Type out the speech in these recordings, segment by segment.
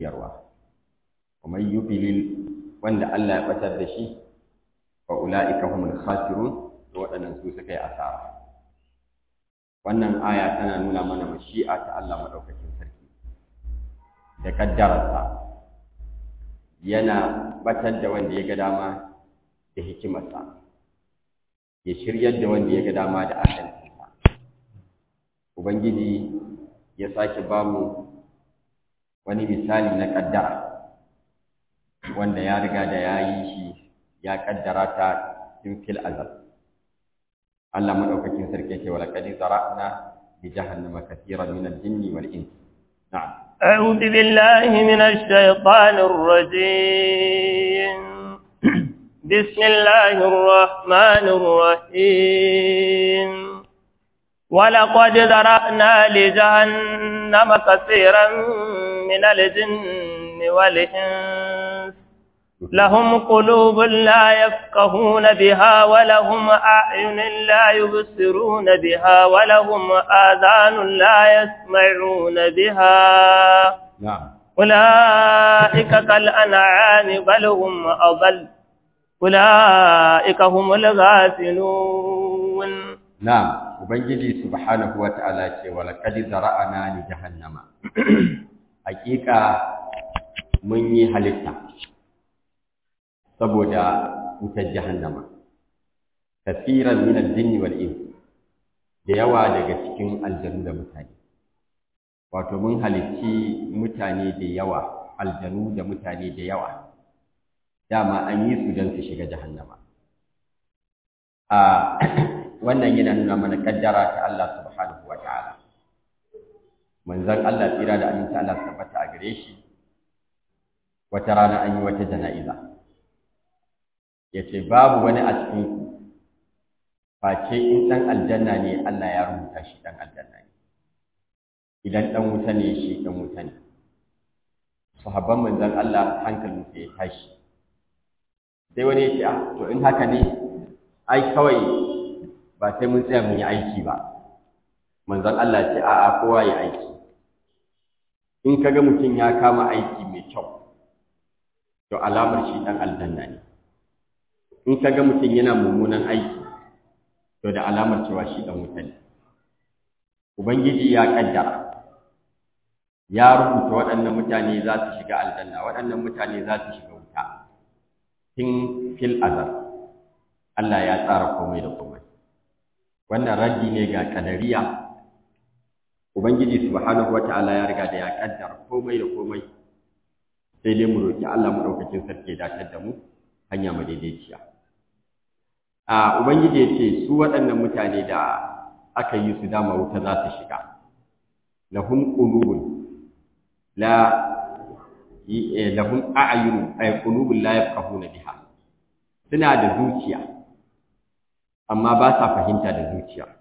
yarwa kuma yubilil wanda Allah ya batar da shi fa ulaika humul khasirun to waɗannan su suka yi asara wannan aya tana nuna mana mashi'a ta Allah madaukakin sarki da kaddararsa yana batar da wanda ya ga dama da hikimarsa ya shiryar da wanda ya ga dama da adalcinsa ubangiji ya sake ba mu wani misali na kaddara wanda ya riga da ya yi shi ya kaddara ta tun fil azal Allah madaukakin sarki ce wala qad zara'na bi jahannama katiran min al-jinni wal ins na'am أعوذ بالله من الشيطان الرجيم بسم الله الرحمن الرحيم ولقد ذرأنا لجهنم كثيرا من الجن والإنس لهم قلوب لا يفقهون بها ولهم أعين لا يبصرون بها ولهم آذان لا يسمعون بها نعم أولئك كالأنعام بل هم أضل أولئك هم الغافلون نعم ubangiji subhanahu wata'ala ce wala qad zara'ana li jahannama hakika mun yi halitta saboda wutar jahannama kafiran min al-jinni wal ins da yawa daga cikin aljanu da mutane wato mun halicci mutane da yawa aljanu da mutane da yawa dama an yi su don su shiga jahannama a wannan yana nuna mana kaddara ta Allah subhanahu wa ta'ala manzon Allah tsira da aminta Allah tabbata a gare shi wata rana an yi wata jana'iza yace babu wani a cikin ku face in dan aljanna ne Allah ya rubuta shi dan aljanna ne idan dan wuta ne shi dan wuta ne sahabban manzon Allah hankalin ya tashi sai wani ya ce ah to in haka ne ai kawai ba sai mun tsaya mun yi aiki ba manzon Allah ce a'a kowa ya aiki in kaga mutum ya kama aiki mai kyau to alamar shi dan aljanna ne in kaga mutum yana mummunan aiki to da alamar cewa shi dan wuta ne ubangiji ya kaddara ya rubuta waɗannan mutane za su shiga aljanna waɗannan mutane za su shiga wuta tun fil azal Allah ya tsara komai da komai wannan raddi ne ga kadariya ubangiji subhanahu wataala ya riga da ya kaddara komai da komai sai dai mu roki Allah mu daukakin sarki ya dace da mu hanya madaidaiciya a ubangiji ya ce su waɗannan mutane da aka yi su dama wuta za su shiga lahum qulubun la lahum a'yun ay qulubun la yafqahuna biha suna da zuciya amma ba sa fahimta da zuciya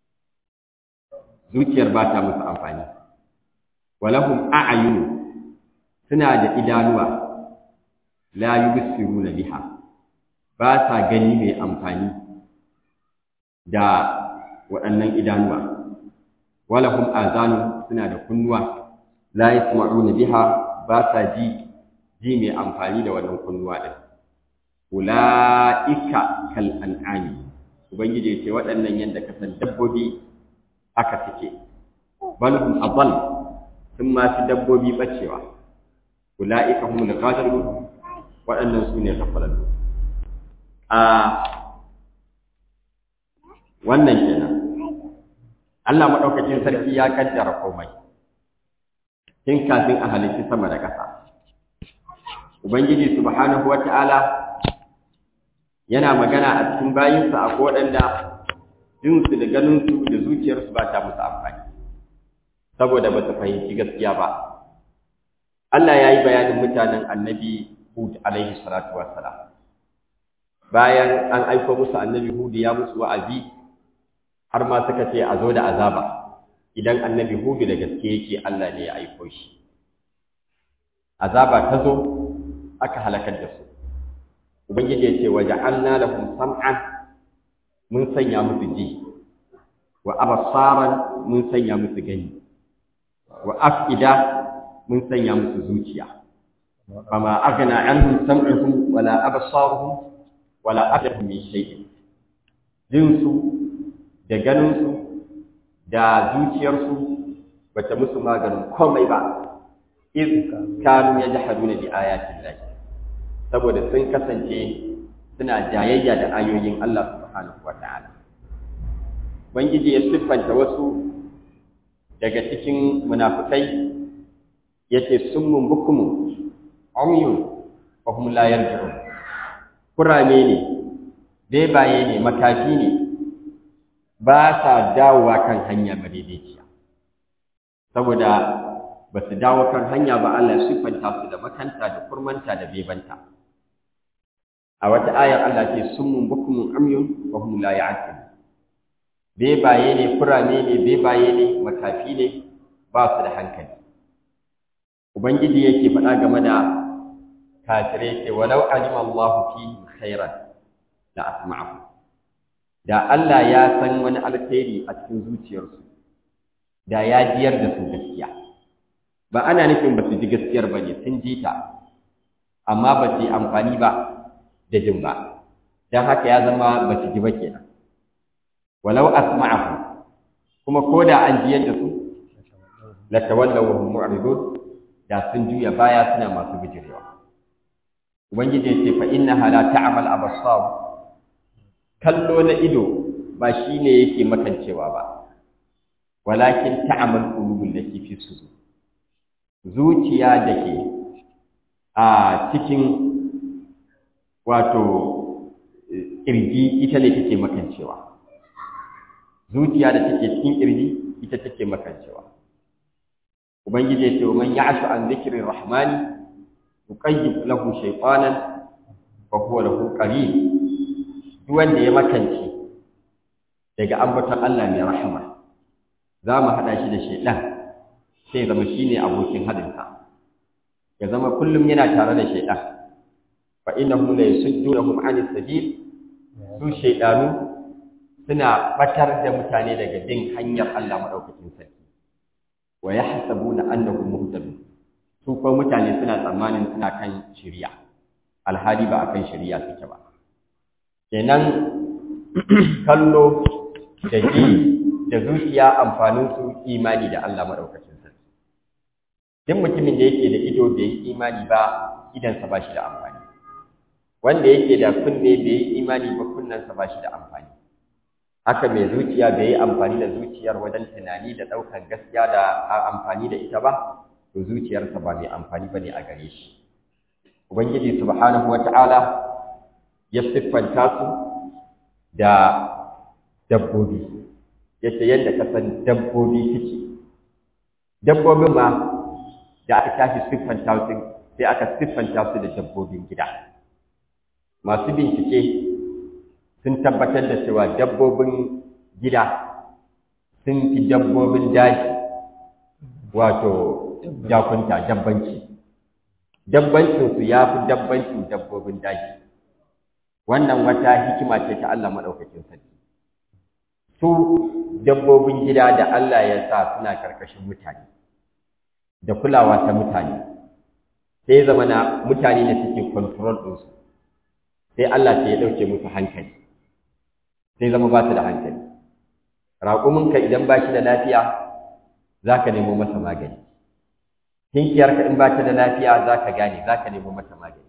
zuciyar ba ta musu amfani walahum a'yun suna da idanuwa la yubsiruna biha ba sa gani mai amfani da waɗannan idanuwa walahum azanu suna da kunnuwa la yasma'una biha ba sa ji ji mai amfani da wannan kunnuwa din ulaika kal an'ami ubangiji ya ce waɗannan yadda ka san dabbobi aka suke balhum adall sun ma fi dabbobi bacewa ulaika humul ghafilun waɗannan su ne gafalallu a wannan kenan Allah madaukakin sarki ya kaddara komai tun kafin a halitta sama da ƙasa ubangiji subhanahu wata'ala yana magana a cikin bayinsa a waɗanda jinsu da ganinsu da zuciyarsu ba ta musu amfani saboda ba su fahimci gaskiya ba Allah ya yi bayanin mutanen annabi Hud alaihi salatu wassalam bayan an aiko musu annabi Hud ya musu wa'azi har ma suka ce a zo da azaba idan annabi Hud da gaske yake Allah ne ya aiko shi azaba ta zo aka halakar da su ubangiji ya ce waja'alna lahum sam'an mun sanya musu ji wa absaran mun sanya musu gani wa afida mun sanya musu zuciya fama aghna anhum sam'uhum wala absaruhum wala afdahum min shay'in jinsu da ganinsu da zuciyarsu bata musu maganin komai ba iz kanu yajhaduna bi ayatin lahi saboda sun kasance suna jayayya da ayoyin Allah subhanahu wataala Ubangiji ya siffanta wasu daga cikin munafukai yace summun bukumun umyun wa hum la yarji'un kurame ne bebaye ne makafi ne ba sa dawowa kan hanya madaidaiciya saboda ba su dawo kan hanya ba Allah ya siffanta su da makanta da kurmanta da bebanta a wata ayar Allah ce summun bukumun umyun wa hum la ya'qilun bebaye ne kurame ne bebaye ne makafi ne ba su da hankali ubangiji yake faɗa game da kafirai ce walau alima Allahu fihim khairan la asma'ahu da Allah ya san wani alkhairi a cikin zuciyarsu da ya jiyar da su gaskiya ba ana nufin ba su ji gaskiyar ba ne sun ji ta amma ba su yi amfani ba da jin ba don haka ya zama ba su ji ba kenan walau asma'ahu kuma ko da an jiyar da su la tawallaw wa hum mu'ridun da sun juya baya suna masu bijirewa ubangiji ya ce fa innaha la ta'mal absar kallo na ido ba shine yake makancewa ba walakin ta'mal qulubul lati fi sudur zuciya dake a cikin wato kirji ita ne take makancewa zuciya da take cikin kirji ita take makancewa ubangiji ya ce man ya'shu an dhikri rahmani yuqayyib lahu shaytanan fa huwa lahu qarin duk wanda ya makance daga ambaton Allah mai rahama za mu hada shi da shaytan sai zama shine abokin hadinsa ya zama kullum yana tare da shaytan fa innahu la yasuddunhum 'anis sabil su shaydanu suna batar da mutane daga bin hanyar Allah madaukakin sarki wa yahsabuna annahum muhtadun su ko mutane suna tsammanin suna kan shari'a alhali ba akan shari'a suke ba kenan kallo da ji da zuciya amfanin su imani da Allah madaukakin sarki duk mutumin da yake da ido bai yi imani ba idansa ba shi da amfani wanda yake da kunne bai yi imani ba kunnensa ba shi da amfani haka mai zuciya bai yi amfani da zuciyar wajen tunani da ɗaukar gaskiya da amfani da ita ba to zuciyarsa ba mai amfani ba ne a gare shi ubangiji subhanahu wata'ala ya siffanta su da dabbobi yace yadda ka san dabbobi suke dabbobin ma da aka tashi siffanta su sai aka siffanta su da dabbobin gida masu bincike sun tabbatar da cewa dabbobin gida sun fi dabbobin daji wato jakunta dabbanci dabbancinsu ya fi dabbancin dabbobin daji wannan wata hikima ce ta Allah maɗaukakin sarki su dabbobin gida da Allah ya sa suna ƙarƙashin mutane da kulawa ta mutane sai zama na mutane ne suke control ɗinsu sai Allah sai ya ɗauke musu hankali sai zama ba su da hankali raƙuminka idan ba shi da lafiya za ka nemo masa magani kinkiyarka in ba ta da lafiya za ka gane za ka nemo mata magani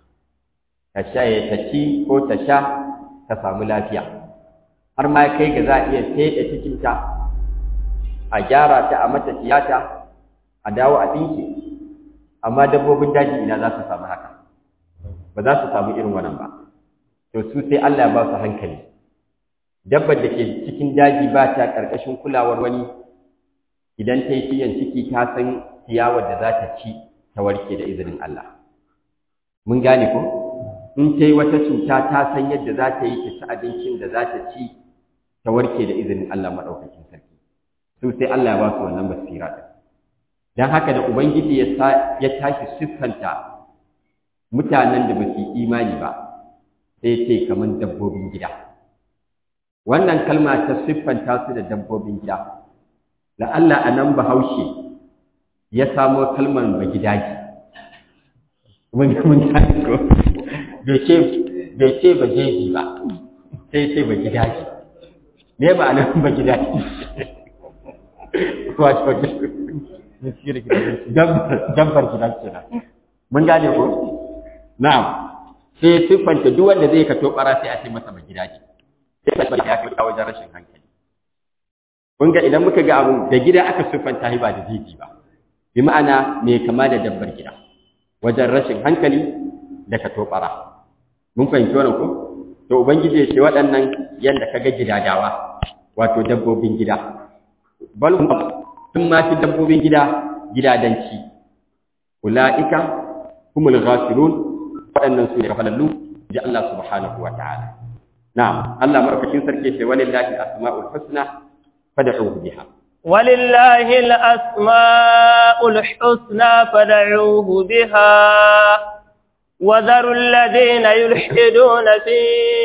ka sha ya ta ci ko ta sha ta samu lafiya har ma kai ga za a iya feɗe cikinta a gyara ta a mata tiyata a dawo a ɗinke amma dabbobin daji ina za su samu haka ba za su samu irin wannan ba to su sai Allah ya ba su hankali dabbar da ke cikin daji ba ta ƙarƙashin kulawar wani idan ta yi ciyan ciki ta san ciyawar da za ta ci ta warke da izinin Allah mun gane ko in ta yi wata cuta ta san yadda za ta yi ta ci abincin da za ta ci ta warke da izinin Allah maɗaukakin sarki su sai Allah ya ba su wannan basira ɗin don haka da ubangiji ya tashi siffanta mutanen da ba su yi imani ba sai ce kamar dabbobin gida wannan kalma ta siffanta su da dabbobin gida la'alla a nan bahaushe ya samo kalmar bagidaji mun mun gane ko bai ce bai ce bajeji ba sai ce bagidaji me ba nan bagidaji wato dabbar gida kenan mun gane ko na'am sai siffanta duk wanda zai kato bara sai a ce masa magidaji sai ka ya kai wajen rashin hankali kun ga idan muka ga abu da gida aka siffanta shi ba da jiji ba bi ma'ana mai kama da dabbar gida wajen rashin hankali da kato bara mun fahimci wannan ko to ubangiji ya ce waɗannan yadda ka ga gidadawa wato dabbobin gida bal sun ma fi dabbobin gida gidadanci ula'ika humul ghafilun waɗannan su ne kafalallu ji Allah subhanahu wa ta'ala na'am Allah marfakin sarki ce walillahi asma'ul husna fad'uhu biha ولله الأسماء الحسنى فدعوه بها وذروا الذين يلحدون في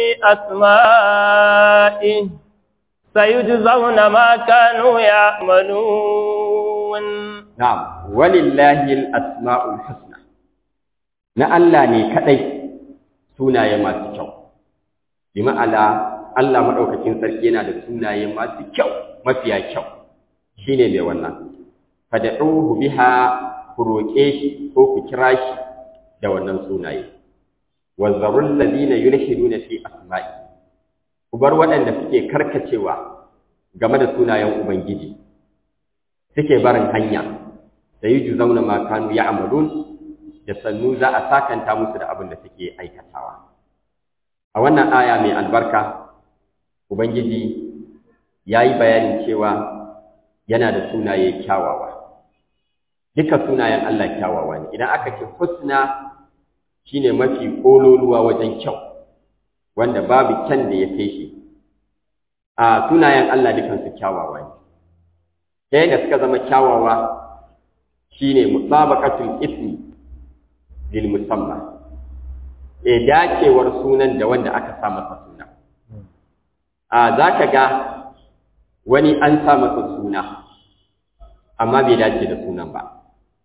أسمائه سيجزون ما كانوا يعملون نعم ولله الأسماء الحسنى na Allah ne kadai sunaye masu kyau bi ma'ala Allah madaukakin sarki yana da sunaye masu kyau mafiya kyau shine mai wannan fad'uhu biha ku roƙe shi ko ku kira shi da wannan sunaye wazzarul ladina yulhiduna fi asma'i ku bar waɗanda suke karkacewa game da sunayen ubangiji suke barin hanya da yi juzauna ma kanu ya'malun da sannu za a sakanta musu da abin da suke aikatawa a wannan aya mai albarka ubangiji ya yi bayanin cewa yana da sunaye kyawawa duka sunayen Allah kyawawa ne idan aka ce husna shine mafi kololuwa wajen kyau wanda babu kyan da ya kai shi a sunayen Allah dukansu kyawawa ne ta yadda suka zama kyawawa shine musabaqatul ismi lil musamma e dacewar sunan da wanda aka sa masa suna a zaka ga wani an sa masa suna amma bai dace da sunan ba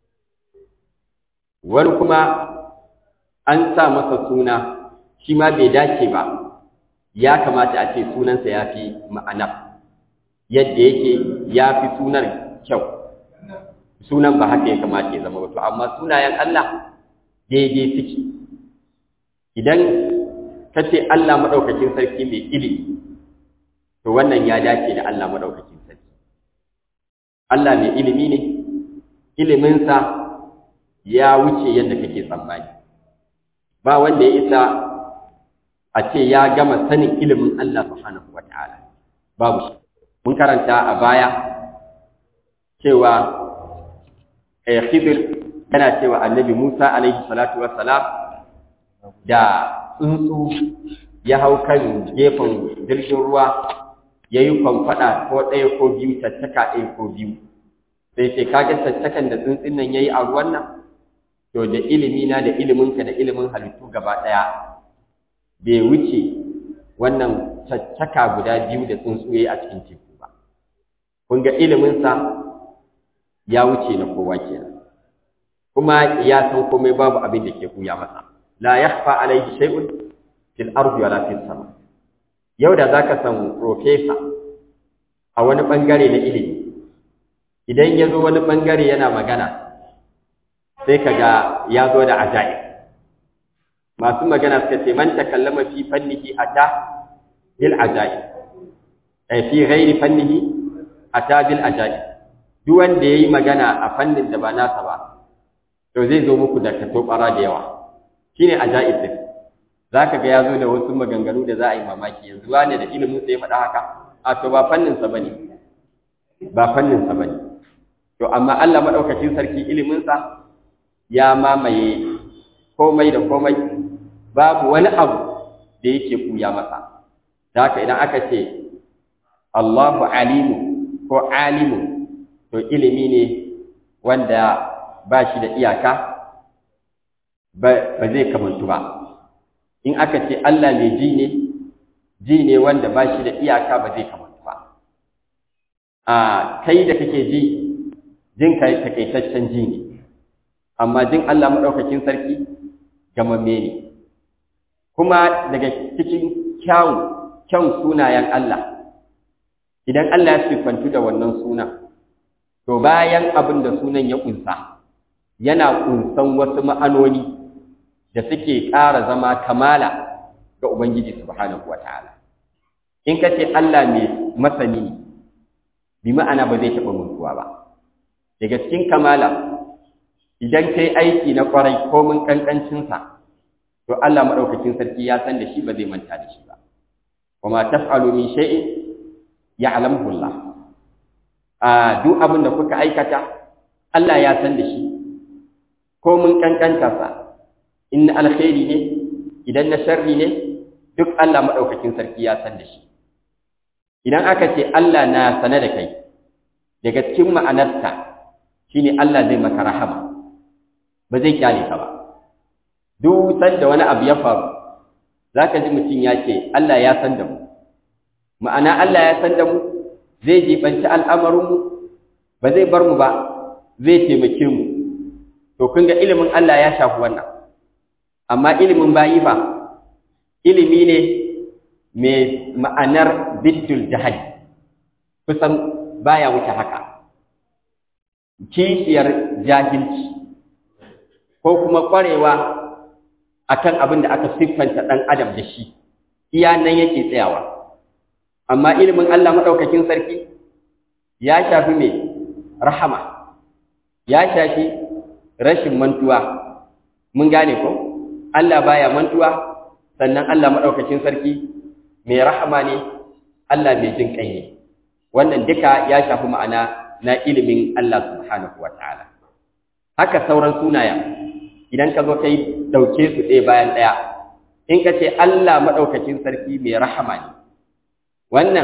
wani kuma an sa masa suna shi ma bai dace ba ya kamata a ce sunansa ya fi ma'ana yadda yake ya fi sunan kyau sunan ba haka ya kamata ya zama wato amma sunayen Allah daidai suke idan ka ce Allah maɗaukakin sarki mai ilimi to wannan ya dace da Allah maɗaukakin sarki Allah mai ilimi ne iliminsa ya wuce yadda kake tsammani ba wanda ya isa a ce ya gama sanin ilimin Allah subhanahu wa ta'ala babu shi mun karanta a baya cewa eh Khidir yana cewa Annabi Musa alaihi salatu wassalam da tsuntsu ya hau kan gefen jirgin ruwa ya yi kwamfada ko ɗaya ko biyu tattaka ɗaya ko biyu sai ce kaga tattakan da tsuntsun nan ya yi a ruwan nan to da ilimina da iliminka da ilimin halittu gaba ɗaya bai wuce wannan caccaka guda biyu da tsuntsu ya yi a cikin teku ba kun ga iliminsa ya wuce na kowa kenan kuma ya san komai babu abin da ke kuya masa la yakhfa alayhi shay'un fil ardi wala fis sama yau da zaka san professor a wani bangare na ilimi idan ya zo wani bangare yana magana sai kaga ya zo da ajaib masu magana suka ce man takallama fi fannihi ata bil ajaib ay fi ghairi fannihi ata bil ajaib duk wanda yayi magana a fannin da ba nasa ba to zai zo muku da katobara da yawa shine ajaib din zaka ga ya zo da wasu maganganu da za a yi mamaki yanzu wane da ilimin sai ya faɗa haka a to ba fannin sa bane ba fannin sa bane to amma Allah madaukakin sarki ilimin sa ya mamaye komai da komai babu wani abu da yake kuya masa da haka idan aka ce Allahu alimu ko alimu to ilimi ne wanda ba shi da iyaka ba zai kamantu ba in aka ce Allah mai ji ne ji ne wanda ba shi da iyaka ba zai kamantu ba a kai da kake ji jin kai takaitaccen ji ne amma jin Allah madaukakin sarki gamamme ne kuma daga cikin kyawun kyan sunayen Allah idan Allah ya siffantu da wannan sunan to bayan abin da sunan ya kunsa yana kunsan wasu ma'anoni da suke ƙara zama kamala ga Ubangiji subhanahu wataala in ka ce Allah mai masani ne bi ma'ana ba zai taɓa mutuwa ba daga cikin kamala idan kai aiki na ƙwarai ko mun ƙanƙancinsa to Allah maɗaukakin sarki ya san da shi ba zai manta da shi ba kuma taf'alu min shay'in ya'lamuhu Allah a duk abin da kuka aikata Allah ya san da shi ko mun kankanta sa in na alkhairi ne idan na sharri ne duk Allah maɗaukakin sarki ya san da shi idan aka ce Allah na sane da kai daga cikin ma'anarsa shine Allah zai maka rahama ba zai kyale ka ba duk sanda wani abu ya faru zaka ji mutum ya ce Allah ya san da mu ma'ana Allah ya san da mu zai jibanci al'amarinmu ba zai bar mu ba zai taimake mu to kun ga ilimin Allah ya shafi wannan amma ilimin bayi ba ilimi ne mai ma'anar biddul jahali kusan baya wuce haka kishiyar jahilci ko kuma ƙwarewa akan abin da aka siffanta ɗan adam da shi iya nan yake tsayawa amma ilimin Allah maɗaukakin sarki ya shafi mai rahama ya shafi rashin mantuwa mun gane ko Allah baya mantuwa sannan Allah maɗaukakin sarki mai rahama ne Allah mai jin kai ne wannan duka ya shafi ma'ana na ilimin Allah subhanahu wataala haka sauran sunaya idan ka zo kai dauke su ɗaya bayan ɗaya in ka ce Allah maɗaukakin sarki mai rahama ne wannan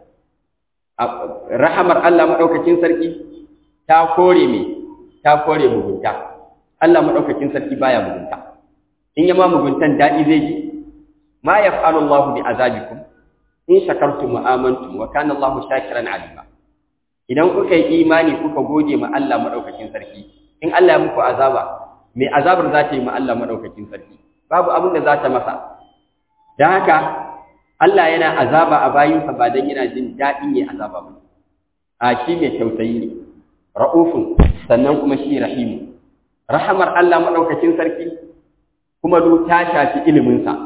rahamar Allah maɗaukakin sarki ta kore me ta kore mugunta Allah maɗaukakin sarki baya mugunta in yama muguntan daɗi zai ji ma yaf'alu Allahu bi azabikum in shakartum wa amantum wa kana Allahu shakiran alima idan kuka yi imani kuka gode ma Allah maɗaukakin sarki in Allah ya muku azaba me azabar za ta yi ma Allah maɗaukakin sarki babu abin da za ta masa don haka Allah yana azaba a bayinsa ba don yana jin daɗin ya azaba ba a shi mai tausayi ne ra'ufun sannan kuma shi rahimu rahamar Allah maɗaukacin sarki kuma du ta shafi iliminsa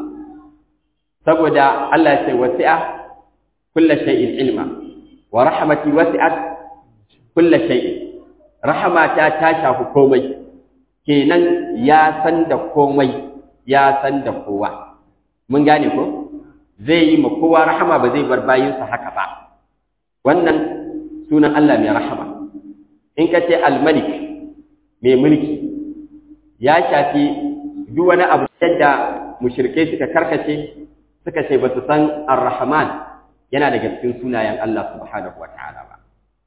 saboda Allah ya ce wasi'a kulla shay'in ilma wa rahmati wasi'at kulla shay'in rahamata ta shafi komai kenan ya san da komai ya san da kowa mun gane ko zai yi ma kowa rahama ba zai bar bayinsa haka ba wannan sunan Allah mai rahama in ka ce al-malik mai mulki ya shafi duk wani abu da mushrikai suka karkace suka ce ba su san ar-rahman yana daga cikin sunayen Allah subhanahu wataala ba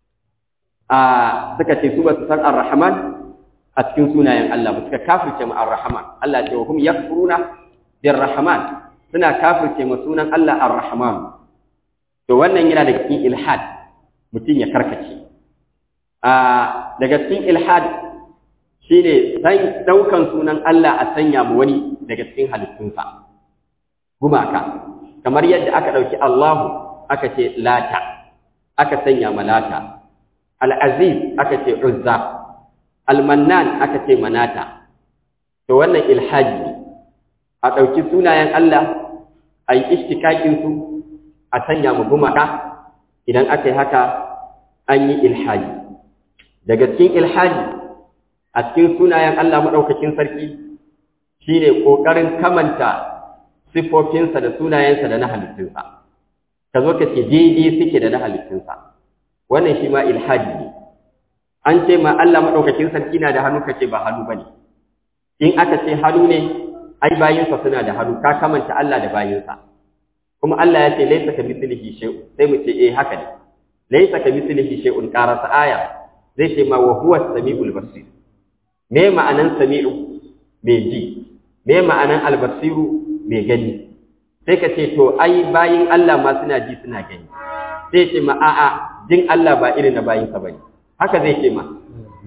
a suka ce su ba su san ar-rahman a cikin sunayen Allah ba suka kafirce mu ar-rahman Allah ce wa hum yakfuruna bir-rahman suna kafirce ma sunan Allah ar-rahman to wannan yana daga cikin ilhad mutum ya karkace a daga cikin ilhad shine san daukan sunan Allah a sanya mu wani daga cikin halittunsa gumaka kamar yadda aka dauki Allahu aka ce lata aka sanya malata al-aziz aka ce uzza al-mannan aka ce manata to wannan ilhadi ne a ɗauki sunayen Allah a yi ishtikakinsu a sanya mu gumaka idan aka yi haka an yi ilhadi daga cikin ilhadi a cikin sunayen Allah maɗaukakin sarki shi ne ƙoƙarin kamanta siffofinsa da sunayensa da na halittunsa ka zo ka ce daidai suke da na halittunsa wannan shi ma ilhadi ne an ce ma Allah maɗaukakin sarki na da hannu ka ce ba hannu ba ne in aka ce hannu ne ai bayinsa suna da hannu ka kamanta Allah da bayinsa kuma Allah ya ce laisa ka mislihi shay'un sai mu ce eh haka ne laisa ka mislihi shay'un qarasa aya zai ce ma wa huwa samiul basir me ma'anan sami'u me ji me ma'anan albasiru me gani sai ka ce to ai bayin Allah ma suna ji suna gani sai ce ma a'a jin Allah ba irin na bayinsa bane haka zai ce ma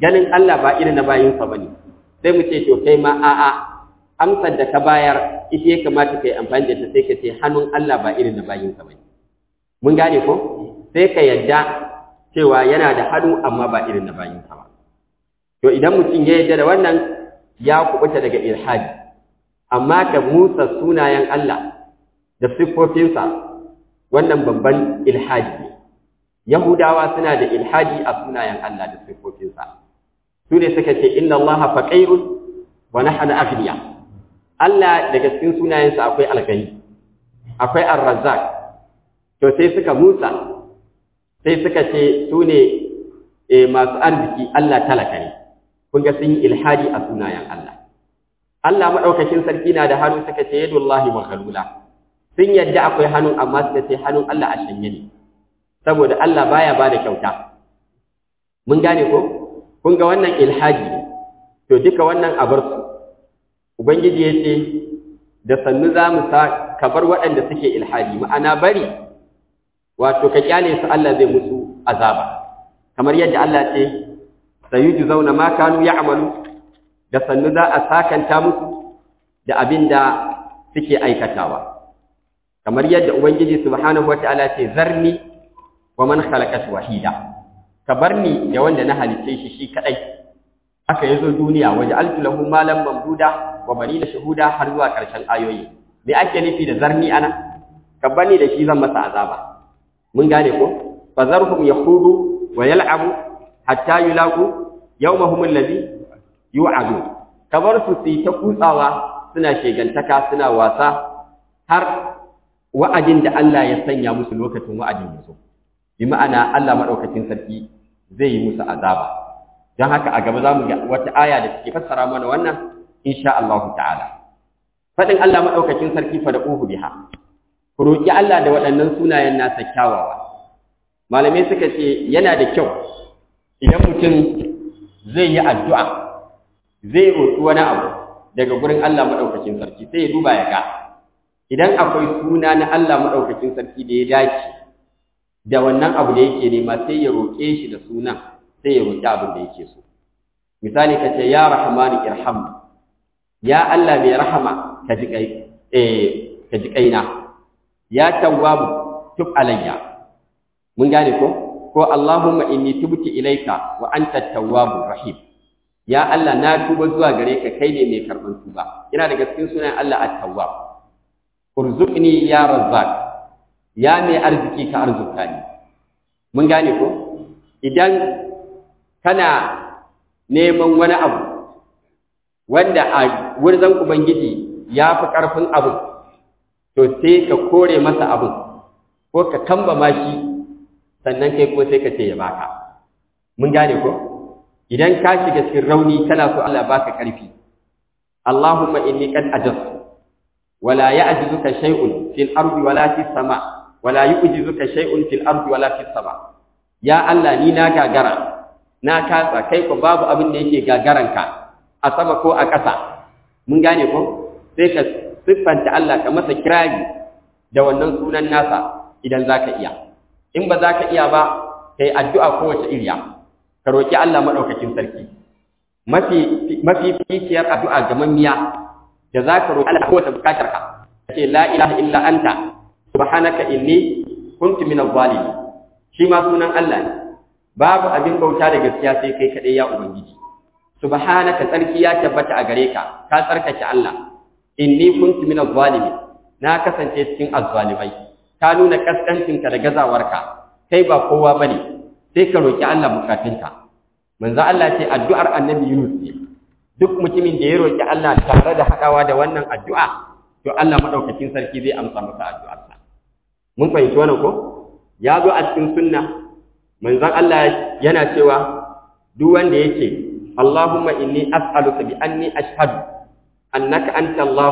ganin Allah ba irin na bayinsa bane sai mu ce to kai ma a'a amsar da ka bayar ita ya kamata kai amfani da ta sai ka ce hannun Allah ba irin na bayinsa bane mun gane ko sai ka yadda cewa yana da hannu amma ba irin na bayinsa ba to idan mutum ya yadda da wannan ya kubuta daga ilhadi amma ka musa sunayen Allah da siffofinsa wannan babban ilhadi ne yahudawa suna da ilhadi a sunayen Allah da siffofinsa su ne suka ce inna Allah faqirun wa nahnu aghniya Allah daga cikin sunayensa akwai algani akwai ar-razzaq to sai suka musa sai suka ce su ne masu arziki Allah talaka ne kun ga sun yi ilhadi a sunayen Allah Allah maɗaukakin sarki na da hannu suka ce yadullahi maghlula sun yadda akwai hannu amma suka ce hannun Allah a shanye ne saboda Allah baya ba da kyauta mun gane ko kun ga wannan ilhadi ne to duka wannan a bar su ubangiji ya ce da sannu za mu sa ka bar waɗanda suke ilhadi ma'ana bari wato ka kyale su Allah zai musu azaba kamar yadda Allah ce sayujzauna ma kanu ya'malu da sannu za a sakanta musu da abin da suke aikatawa kamar yadda ubangiji subhanahu wataala ce zarni wa man khalaqat wahida ka barni da wanda na halice shi shi kadai aka yazo duniya waje altu lahu malam mamduda wa banina shuhuda har zuwa karshen ayoyi me ake nufi da zarni ana ka barni da shi zan masa azaba mun gane ko fazarhum yahudu wa yal'abu hatta yulaqu yawmahum alladhi yu'adu kamar su su ta kutsawa suna shegantaka suna wasa har wa'adin da Allah ya sanya musu lokacin wa'adin yaso bi ma'ana Allah madaukakin sarki zai yi musu azaba dan haka a gaba zamu ga wata aya da take fassara mana wannan insha Allah ta'ala fadin Allah madaukakin sarki fa da uhu biha ku roki Allah da waɗannan sunayen nasa kyawawa malamai suka ce yana da kyau idan mutum zai yi addu'a zai roƙi wani abu daga gurin Allah maɗaukakin sarki sai ya duba ya ga idan akwai suna na Allah maɗaukakin sarki da ya dace da wannan abu da yake nema sai ya roƙe shi da sunan sai ya roƙi abin da yake so misali ka ce ya rahmanu irham ya Allah mai rahama ka ji kai eh ka ji kaina ya tawwabu tub alayya mun gane ko ko Allahumma inni tubtu ilayka wa anta tawwabur rahim ya Allah na tuba zuwa gare ka kai ne mai karban tuba ina daga cikin sunan Allah at-tawwab urzuqni ya razzaq ya mai arziki ka arzuka ni mun gane ko idan kana neman wani abu wanda a wurin ubangiji ya fi karfin abu to sai ka kore masa abu ko ka kambama shi sannan kai ko sai ka ce ya baka mun gane ko idan ka shiga cikin rauni kana so Allah baka karfi Allahumma inni qad ajaztu wala ya'jizuka shay'un fil ardi wala fis sama wala yu'jizuka shay'un fil ardi wala fis sama ya Allah ni na gagara na kasa kai ko babu abin da yake gagaranka a sama ko a ƙasa mun gane ko sai ka siffanta Allah ka masa kirari da wannan sunan nasa idan zaka iya in ba za ka iya ba kai addu'a kowace iriya ka roki Allah madaukakin sarki mafi mafi fikiyar addu'a ga mamiya da za ka roki Allah kowace bukatar ka ce la ilaha illa anta subhanaka inni kuntu minaz zalimin shi ma sunan Allah ne babu abin bauta da gaskiya sai kai kadai ya ubangiji subhanaka tsarki ya tabbata a gare ka ka tsarkake Allah inni kuntu minaz zalimin na kasance cikin azzalimai ka nuna kaskancinka da gazawarka kai ba kowa bane sai ka roki Allah bukatunka manzo Allah ce addu'ar annabi Yunus ne duk mutumin da ya roki Allah tare da hadawa da wannan addu'a to Allah madaukakin sarki zai amsa masa addu'arsa mun fahimci wannan ko ya zo a cikin sunna manzon Allah yana cewa duk wanda yake Allahumma inni as'aluka bi anni ashhadu annaka anta Allah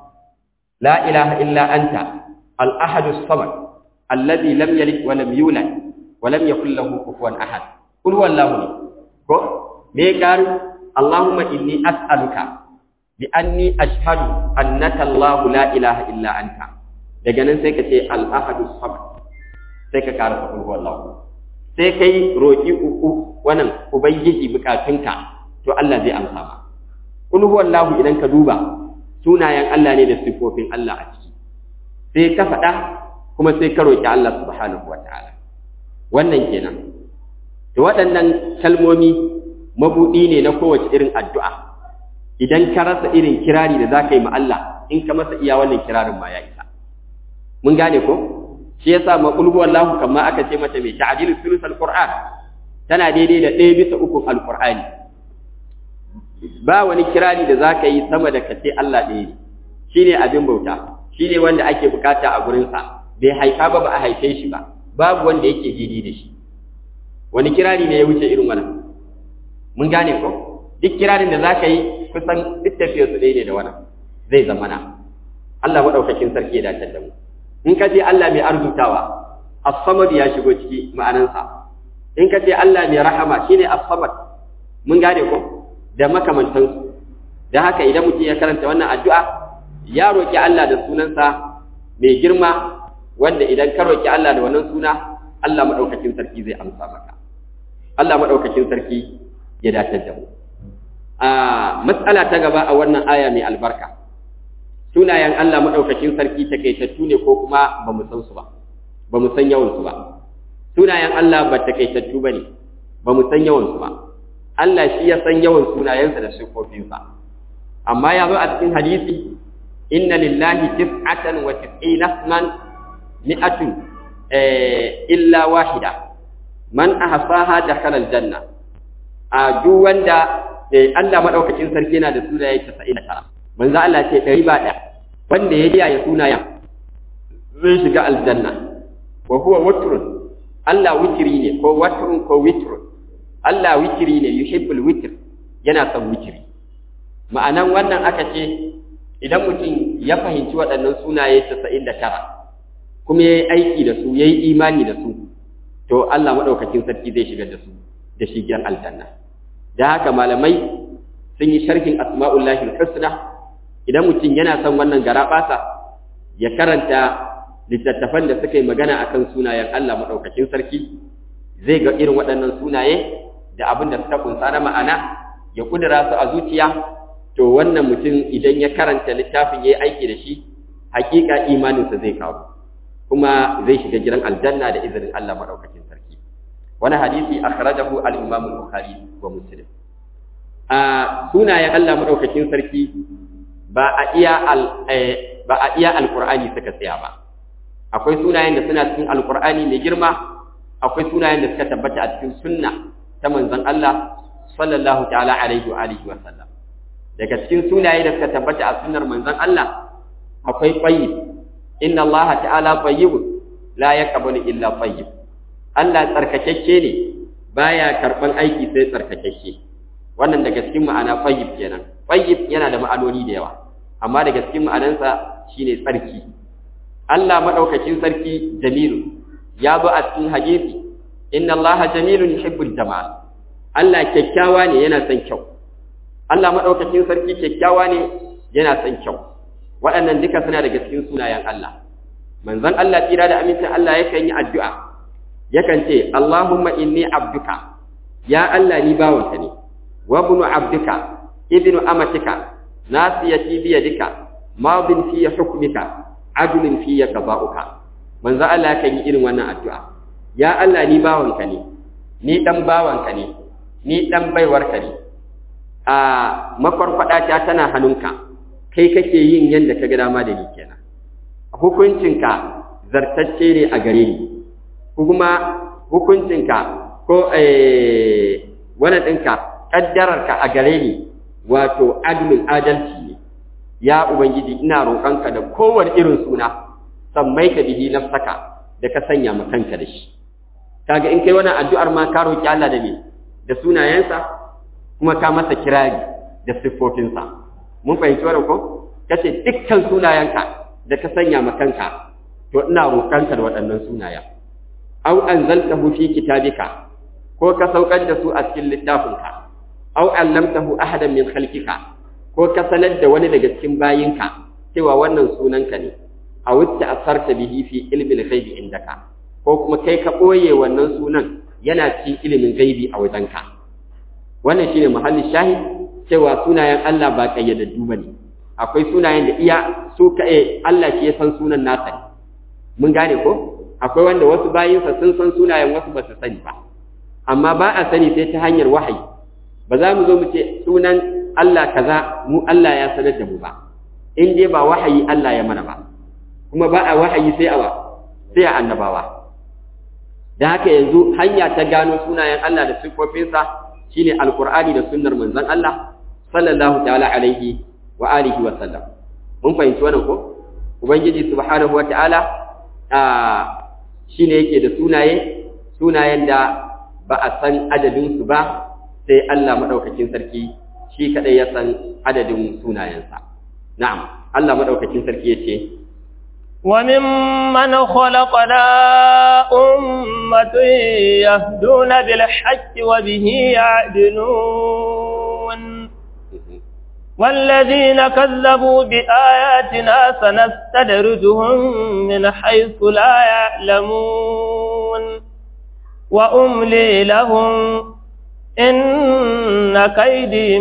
la ilaha illa anta al-ahad as-samad alladhi lam yalid wa lam yulad wa lam yakul lahu kufuwan ahad qul huwallahu ko me karu Allahumma inni as'aluka bi anni ashhadu annaka Allah la ilaha illa anta daga nan sai ka ce al-ahad as-samad sai ka karasa qul huwallahu sai kai roki uku wannan ubangiji bukatunka to Allah zai amsa ma kul huwallahu idan ka duba sunayen Allah ne da sifofin Allah a ciki sai ka faɗa kuma sai ka roki Allah subhanahu wataala wannan kenan to waɗannan kalmomi mabuɗi ne na kowace irin addu'a idan ka rasa irin kirari da za ka yi ma Allah in ka masa iya wannan kirarin ma ya isa mun gane ko shi yasa ma qul huwallahu kamma aka ce mata mai ta'dilu sulus alquran tana daidai da ɗaya bisa uku alqur'ani ba wani kirari da za ka yi sama da ka ce Allah ɗaya ne shine abin bauta shine wanda ake bukata a gurinsa bai haifa ba ba a haife shi ba babu wanda yake daidai da shi wani kirari ne ya wuce irin wannan mun gane ko duk kirarin da zaka yi kusan duk tafiyar su ɗaya ne da wannan zai zama na Allah madaukakin sarki ya dace da mu in ka ce Allah mai arzutawa as-samad ya shigo ciki ma'anansa in ka ce Allah mai rahama shine as-samad mun gane ko da makamantan su da haka idan mutum ya karanta wannan addu'a ya roki Allah da sunansa mai girma wanda idan ka roki Allah da wannan suna Allah madaukakin sarki zai amsa maka Allah madaukakin sarki ya dace da mu a mas'ala ta gaba a wannan aya mai albarka sunayen Allah madaukakin sarki takeitattu ne ko kuma ba mu san su ba ba mu san yawan su ba sunayen Allah ba takeitattu bane ba mu san yawan su ba Allah shi ya san yawan sunayensa da sifofinsa amma ya zo a cikin hadisi inna lillahi tis'atan wa tis'ina isman mi'atun illa wahida man ahsaha dakhala aljanna a duk wanda Allah madaukakin sarki yana da sunaye 99 manzo Allah ce ɗari ba ɗaya wanda ya kiyaye sunayen zai shiga aljanna wa huwa witrun Allah witri ne ko watrun ko witrun Allah witri ne yuhibbul witr yana son witri ma'anan wannan aka ce idan mutum ya fahimci waɗannan sunaye 99 kuma yayi aiki da su yayi imani da su to Allah madaukakin sarki zai shigar da su da shigar aljanna da haka malamai sun yi sharhin asma'ullahi husna idan mutum yana son wannan garabasa ya karanta littattafan da suka yi magana akan sunayen Allah madaukakin sarki zai ga irin waɗannan sunaye da abin da suka kunsa na ma'ana ya kudura su a zuciya to wannan mutum idan ya karanta littafin yayi aiki da shi hakika imaninsa zai kawo kuma zai shiga gidan aljanna da izinin Allah madaukakin sarki wani hadisi akhrajahu al-imam al-bukhari wa muslim a sunayen Allah madaukakin sarki ba a iya al ba a iya alqur'ani suka tsaya ba akwai sunayen da suna cikin alqur'ani mai girma akwai sunayen da suka tabbata a cikin sunna ta manzon Allah sallallahu ta'ala alaihi wa alihi wa sallam daga cikin sunaye da suka tabbata a sunnar manzon Allah akwai tayyib inna Allah ta'ala tayyib la yaqbalu illa tayyib Allah tsarkakakke ne baya karban aiki sai tsarkakakke wannan daga cikin ma'ana tayyib kenan tayyib yana da ma'anoni da yawa amma daga cikin ma'anansa shine tsarki Allah madaukakin sarki jamilu ya zo a cikin hadisi inna Allah jamilun yuhibbul jamal Allah kyakkyawa ne yana son kyau Allah madaukakin sarki kyakkyawa ne yana son kyau waɗannan duka suna daga cikin sunayen Allah manzon Allah tsira da amincin Allah yakan yi addu'a yakan ce Allahumma inni abduka ya Allah ni bawanka ne wa ibnu abduka ibnu amatika nasiyati bi yadika madin fi hukmika adlun fi qada'uka manzon Allah yakan yi irin wannan addu'a ya Allah ni bawanka ne ni dan bawanka ne ni dan baiwarka ne a makwarkwada ta tana hannunka kai kake yin yadda ka ga dama da ni kenan hukuncinka zartacce ne a gare ni kuma hukuncinka ko wani ɗinka ƙaddararka a gare ni wato adalin adalci ne ya ubangiji ina roƙonka da kowane irin suna sammai ka bihi nafsaka da ka sanya ma kanka da shi kaga in kai wannan addu'ar ma ka roƙi Allah da me da sunayensa kuma ka masa kirari da siffofinsa mun fahimci wannan ko kace dukkan sunayenka da ka sanya ma kanka to ina roƙanka da waɗannan sunaya aw anzaltahu fi kitabika ko ka saukar da su a cikin littafinka aw allamtahu ahadan min khalqika ko ka sanar da wani daga cikin bayinka cewa wannan sunanka ne aw asarta bihi fi ilmi al-ghaibi indaka ko kuma kai ka boye wannan sunan yana cikin ilimin gaibi a wajenka wannan shine muhallin shahid cewa sunayen Allah ba kayyadaddu bane akwai sunayen da iya su kai Allah shi ya san sunan nasa ne mun gane ko akwai wanda wasu bayinsa sun san sunayen wasu ba su sani ba amma ba a sani sai ta hanyar wahayi ba za mu zo mu ce sunan Allah kaza mu Allah ya sanar da mu ba in dai ba wahayi Allah ya mana ba kuma ba a wahayi sai a sai a annabawa da haka yanzu hanya ta gano sunayen Allah da sifofinsa shine alqur'ani da sunnar manzon Allah sallallahu ta'ala alaihi wa alihi wa sallam mun fahimci wannan ko ubangiji subhanahu wa ta'ala shine yake da sunaye sunayen da ba a san adadin su ba sai Allah madaukakin sarki shi kadai ya san adadin sunayensa na'am Allah madaukakin sarki yace وممن خلقنا أمة يهدون بالحق وبه يعدلون والذين كذبوا بآياتنا سنستدرجهم من حيث لا يعلمون وأملي لهم إن كيدي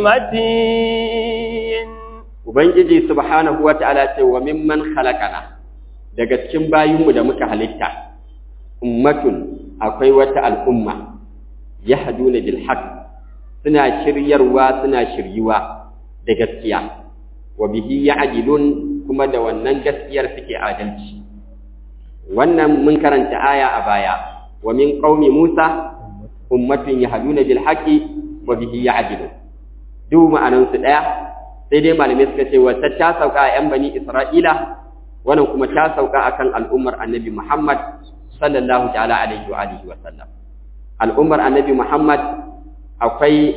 متين Ubangiji subhanahu wa ta'ala ce wa mimman khalaqana daga cikin bayinmu da muka halitta ummatun akwai wata al'umma yahduna bil haqq suna shiryarwa suna shiryuwa da gaskiya wa bihi ya'dilun kuma da wannan gaskiyar suke adalci wannan mun karanta aya a baya wa min qaumi Musa ummatun yahduna bil haqqi wa bihi ya'dilun duk ma'anan su daya sai dai malamai suka ce wata ta sauka a yan bani Isra'ila wannan kuma ta sauka akan al'ummar Annabi Muhammad sallallahu ta'ala alaihi wa alihi wa sallam al'ummar Annabi Muhammad akwai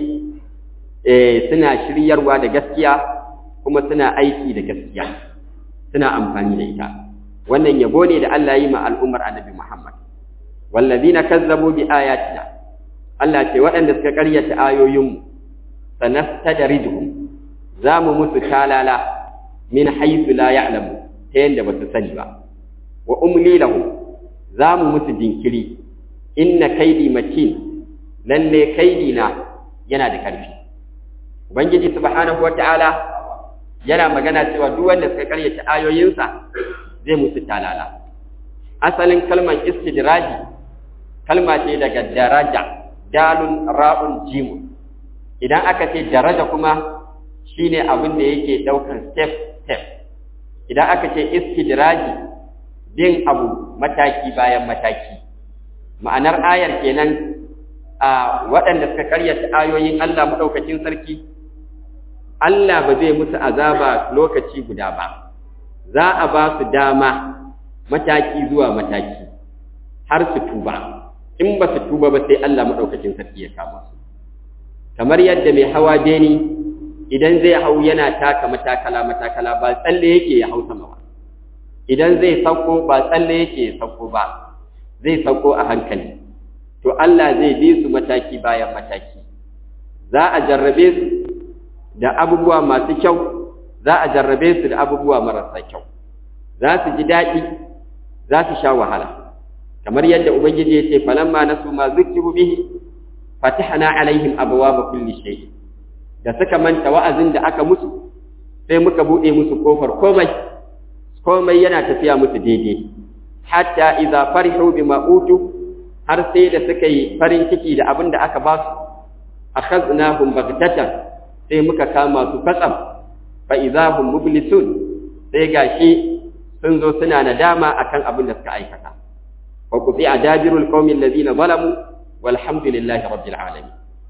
suna shiryarwa da gaskiya kuma suna aiki da gaskiya suna amfani da ita wannan yabo ne da Allah yi ma al'ummar annabi Muhammad wallazina kazzabu bi ayatina Allah ce waɗanda suka ƙaryata ayoyinmu sanastadrijuhum zamu musu talala min haythu la ya'lamu ta yanda ba su sani ba wa umli lahum zamu musu jinkiri inna kaidi matin lalle kaidi na yana da ƙarfi Ubangiji subhanahu wata'ala yana magana cewa duk wanda suka karyata ayoyinsa zai musu talala. Asalin kalmar istidraji kalma ce daga daraja, dalun ra'un jimun. Idan aka ce daraja kuma shine abin da yake ɗaukan step step. Idan aka ce istidraji bin abu mataki bayan mataki. Ma'anar ayar kenan a waɗanda suka karyata ayoyin Allah maɗaukacin sarki Allah ba zai musu azaba lokaci guda ba, za a ba su dama mataki zuwa mataki har su tuba, in ba su tuba ba sai Allah maɗaukacin sarki ya kama su. Kamar yadda mai hawa beni idan zai hau yana taka matakala matakala ba tsalle yake ya hau sama ba, idan zai sauko ba tsalle yake ya sauko ba, zai sauko a hankali. To Allah zai bi su mataki bayan mataki, za a jarrabe su da abubuwa masu kyau za a jarrabe su da abubuwa marasa kyau za su ji daɗi za su sha wahala kamar yadda ubangiji ya ce falamma nasu ma zukiru bihi fatahna alaihim abwaaba kulli shay da suka manta wa'azin da aka musu sai muka bude musu kofar komai komai yana tafiya musu daidai hatta idza farihu bima utu har sai da suka yi farin ciki da abin da aka ba su akhadnahum baghtatan sai muka kama su fatsam fa idahum mublisun sai gashi sun zo suna nadama akan abin da suka aikata wa quti adabirul qaumil ladina zalamu walhamdulillahi rabbil alamin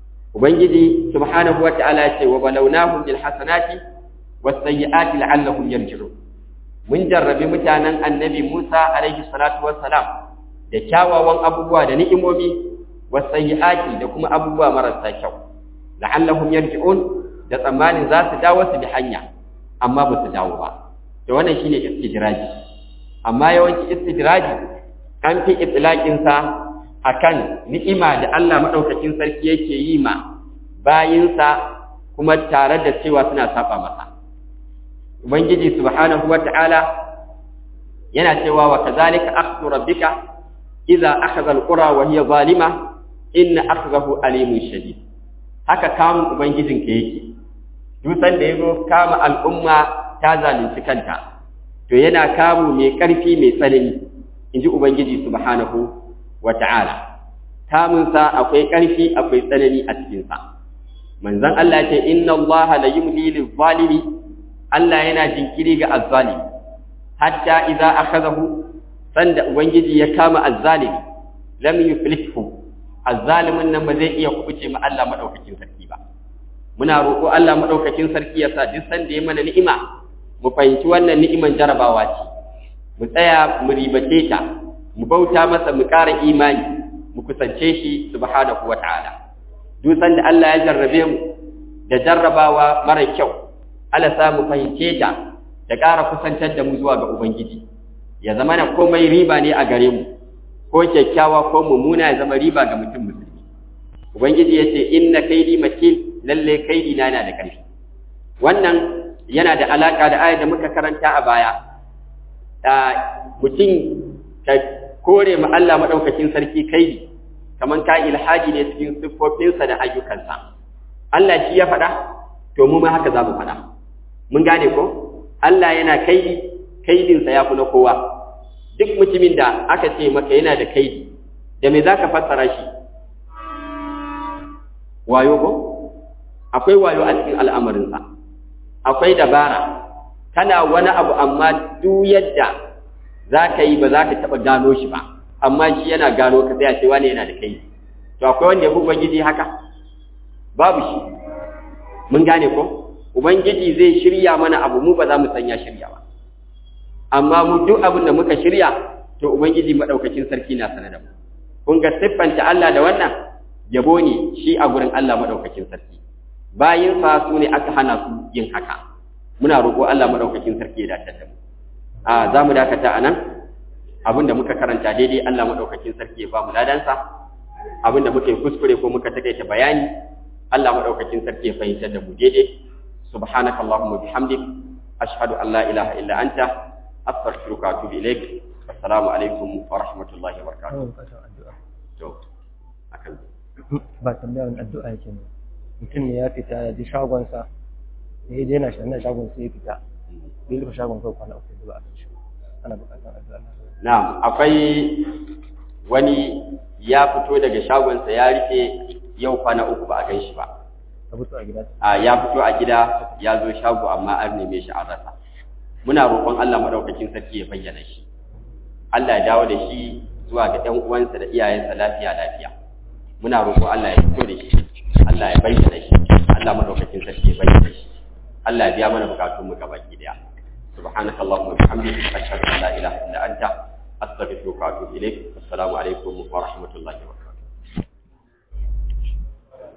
ubangiji subhanahu wa ta'ala ya ce wa balawnahum bil hasanati was sayyiati la'allahum yarji'un mun jarrabi mutanen annabi Musa alaihi salatu wassalam da kyawawan abubuwa da ni'imomi was sayyiati da kuma abubuwa marasa kyau la'allahum yarji'un da tsammanin za su dawo su bi hanya amma ba su dawo ba da wannan shine istidraji amma yawanci istidraji an fi itlaqin sa akan ni'ima da Allah madaukakin sarki yake yi ma bayinsa kuma tare da cewa suna saba masa ubangiji subhanahu wata'ala yana cewa wa kadhalika akhdhu rabbika idza akhadha alqura wa hiya zalima inna akhzahu alimun shadid haka kamun ubangijinka yake dutsen da yazo kama al'umma ta zalunci kanta to yana kamu mai ƙarfi mai tsanani inji ubangiji subhanahu wata'ala kamunsa akwai ƙarfi akwai tsanani a cikinsa manzon Allah ce inna Allah la yumli lil zalimi Allah yana jinkiri ga azzalimi hatta idza akhadahu sanda ubangiji ya kama azzalimi lam yuflithu azzalimin nan ba zai iya kubuce ma Allah madaukakin sarki ba muna roƙo Allah madaukakin sarki ya sa duk sanda ya mana ni'ima mu fahimci wannan ni'iman jarabawa ce mu tsaya mu ribace ta mu bauta masa mu ƙara imani mu kusance shi subhanahu wata'ala duk sanda Allah ya jarrabe mu da jarrabawa mara kyau Allah sa mu fahimce ta da ƙara kusantar da mu zuwa ga ubangiji ya zama na komai riba ne a gare mu ko kyakkyawa ko mummuna ya zama riba ga mutum musulmi ubangiji ya ce inna kaidi matin lalle kaidi na yana da ƙarfi wannan yana da alaka da ayar da muka karanta a baya mutum ka kore ma Allah madaukakin sarki kaidi kaman ka ilhaji ne cikin siffofinsa da ayyukansa Allah shi ya faɗa to mu ma haka za mu faɗa mun gane ko Allah yana kaidi kaidinsa ya fi na kowa duk mutumin da aka ce maka yana da kaidi da me za ka fassara shi wayo ko akwai wayo a cikin al'amarinsa akwai dabara kana wani abu amma duk yadda za ka yi ba za ka taɓa gano shi ba amma shi yana gano ka sai a ce wani yana da kai to akwai wanda ya fi ubangiji haka babu shi mun gane ko ubangiji zai shirya mana abu mu ba za mu sanya shirya ba amma mu duk abin da muka shirya to ubangiji madaukakin sarki na sanar da mu kun ga siffanta Allah da wannan yabo ne shi a gurin Allah madaukakin sarki bayin fa su ne aka hana su yin haka muna roƙo Allah madaukakin sarki ya dace da mu a za mu dakata a nan abin da muka karanta daidai Allah madaukakin sarki ya ba mu ladansa abin da muka yi kuskure ko muka takaita bayani Allah madaukakin sarki ya fahimtar da mu daidai subhanaka allahumma bihamdik ashhadu an la ilaha illa anta astaghfiruka wa atubu ilaik assalamu alaikum wa rahmatullahi wa barakatuh to akan ba tambayar addu'a yake ne mutum ne ya fita ya ji shagonsa da ya daina shi na shagon sai ya fita bai rufe shagon kai kwana uku da ba a kan shi ana bukatar addu'a na'am akwai wani ya fito daga shagonsa ya rufe yau kwana uku ba a gan shi ba ka fito a gida a ya fito a gida ya zo shago amma an neme shi an rasa muna roƙon Allah madaukakin sarki ya bayyana shi Allah ya dawo da shi zuwa ga ɗan uwansa da iyayensa lafiya lafiya muna roƙo Allah ya fito da shi Allah ya bayyana shi Allah madaukakin sarki ya bayyana shi Allah ya biya mana bukatun mu gaba ki daya subhanaka allahumma wa bihamdika ashhadu an la ilaha illa anta astaghfiruka wa atubu ilaik assalamu alaikum wa rahmatullahi wa barakatuh